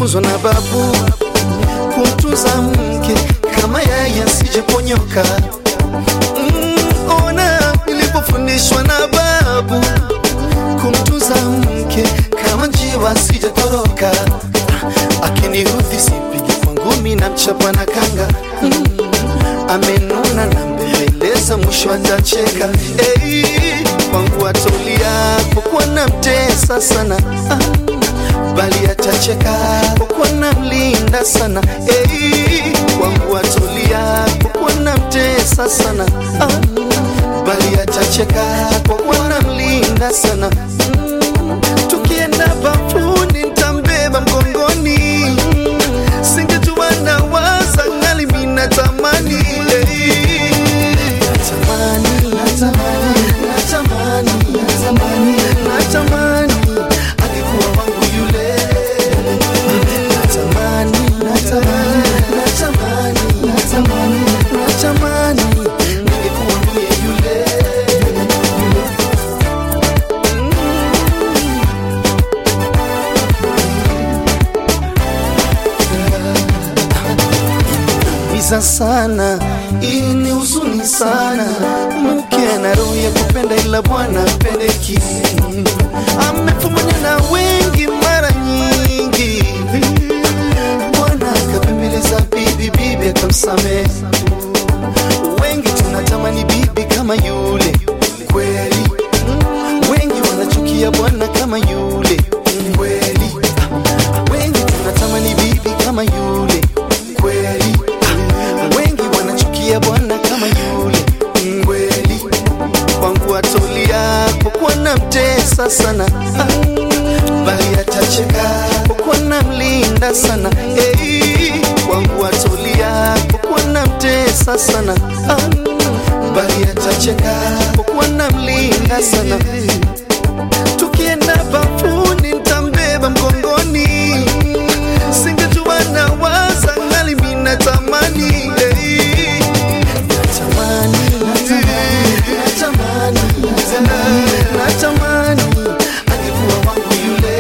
nilifunzwa na babu kumtunza mke kama yeye asijeponyoka. Mm, ona nilipofundishwa na babu kumtunza mke kama njiwa asijatoroka. Akiniudhi sipigi kwa ngumi na mchapa na kanga. Mm, amenuna na mbembeleza, mwisho atacheka. Hey, kwangu atolia kwa kuwa namtesa sana ah bali atacheka kwa kuwa namlinda sana hey, kwangu atulia kwa kuwa namtesa sana ah, bali atacheka kwa kuwa namlinda sana mm, tukienda bafuni ntambeba mgongoni singejua na waza ngali mina tamani hey. natamani natamani natamani natamani natamani angekuwa wangu yule natamani natamani natamani natamani natamani ningekuwa mie yule miza sana hii ni huzuni sana mke ana roho ya kupenda ila bwana pendeki amefumania na wengi mara nyingi bwana akapembeleza bibi bibi akamsamehe wengi tunatamani bibi kama yule kweli wengi wanachukia bwana kama yule kweli wengi tunatamani bibi kama yule kweli wengi wanachukia bwana kama yule kweli kwangu atolia kwa kuwa namtesa sana ah, bali atacheka kwa kuwa namlinda sana hey, kwangu atolia kwa kuwa namtesa sana ah, bali atacheka kwa kuwa namlinda sana tukienda bafuni ntambeba mgongoni singejua na waza ngali mina tamani hey. natamani natamani natamani natamani angekuwa wangu yule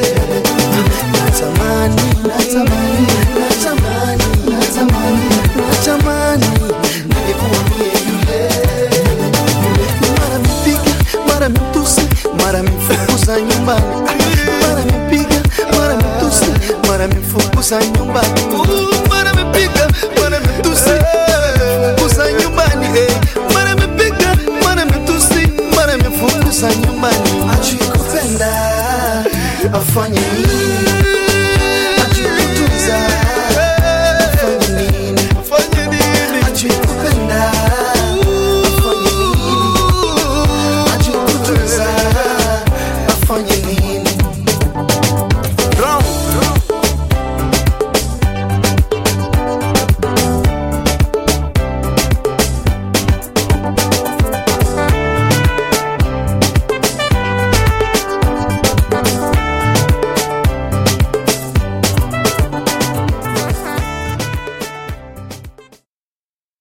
natamani natamani natamani natamani natamani ningekuwa mie yule mara mipiga mara mitusi mara mfukuza nyumbani mara mipiga mara mitusi mara mfukuza nyumbani mara mipiga mara mitusi mfukuza nyumbani eh. mara mipiga mara mitusi mara mfukuza nyumbani ajui kupenda afanye nini ajui kutunza afanye nini afanye nini ajui kupenda afanye nini ajui kutunza afanye nini